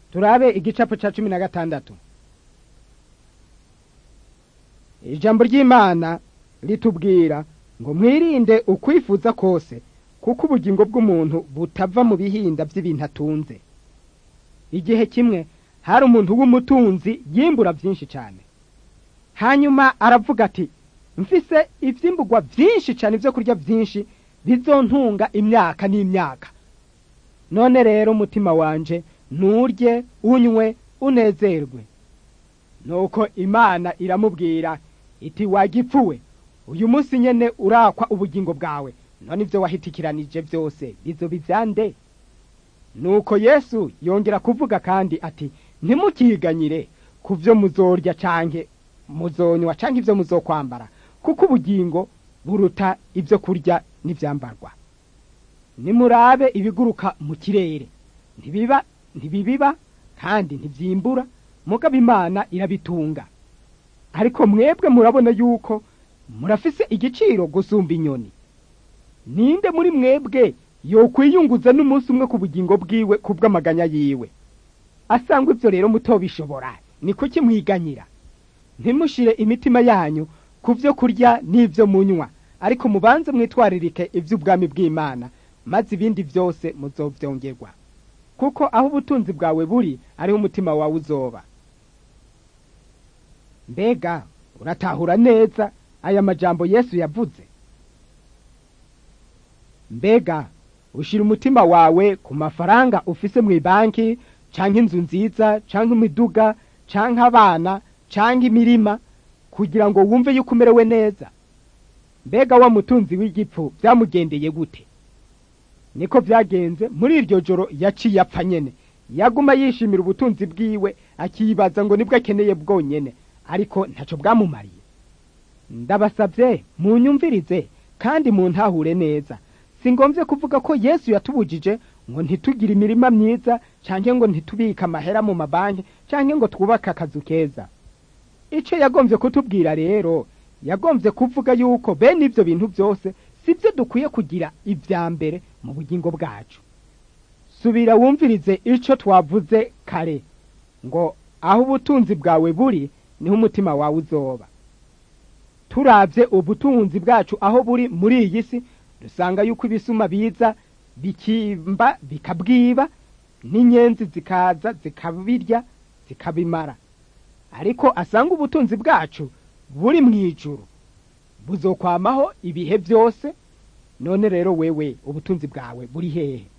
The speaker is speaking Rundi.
turabe igicapo cya cumi na gatandatu ijambo ry'imana ritubwira ngo mwirinde ukwifuza kose kuko ubugingo bw'umuntu butava mu bihinda by'ibintu atunze igihe kimwe hari umuntu w'umutunzi yimbura byinshi cyane hanyuma aravuga ati mfise ibyimburwa byinshi cyane ibyo kurya byinshi bizontunga imyaka n'imyaka none rero umutima wanje nturye unywe unezerwe nuko imana iramubwira iti wagipfuwe uyu munsi nyene urakwa ubugingo bwawe none ibyo wahitikiranije byose bizo bivyande nuko yesu yongera kuvuga kandi ati ntimukiganyire ku byo muzorya canke muzonywa canke ibyo muzokwambara kuko ubugingo buruta ibyo kurya n'ivyambarwa nimurabe ibiguruka mu kirere ntibiba ntibibiba kandi ntivyimbura mugabo imana irabitunga ariko mwebwe murabona yuko murafise igiciro gusumba inyoni ninde muri mwebwe yokwiyunguza n'umunsi umwe ku bugingo bwiwe ku bw'amaganya yiwe asanga ibyo rero mutobishobora ni kuki mwiganyira ntimushire imitima yanyu ku byo kurya n'ibyo munywa ariko mubanze mwitwaririke iby'ubwami bw'imana maze ibindi byose muzobyongerwa kuko aho ubutunzi bwawe buri ariho umutima wawe uzoba mbega uratahura neza aya majambo yesu yavuze mbega ushyira umutima wawe ku mafaranga ufise mu ibanki canke inzu nziza canke imiduga canke abana canke imirima kugira ngo wumve yuko umerewe neza mbega wa mutunzi w'igipfu byamugendeye gute niko byagenze muri iryo joro yaciye apfa nyene yaguma yishimira ubutunzi bwiwe akibaza ngo nibwo akeneye bwonyene ariko ntaco bwamumariye ndabasabye munyumvirize kandi muntahure neza si ngombye kuvuga ko yesu yatubujije ngo ntitugire imirima myiza canke ngo ntitubike amahera mu mabanki canke ngo twubake akazu keza ico yagombye kutubwira rero yagombye kuvuga yuko bene ivyo bintu byose sibyo dukwiye kugira ibya mbere mu bugingo bwacu subira wumvirize ico twavuze kare ngo aho ubutunzi bwawe buri niho umutima wawe uzoba turabye ubutunzi bwacu aho buri muri iyi si dusanga yuko ibisuma biza bikimba bikabwiba n'inyenzi zikaza zikabirya zikabimara ariko asanga ubutunzi bwacu buri mu ijuru buzokwamaho ibihe byose none rero wewe ubutunzi bwawe buri hehe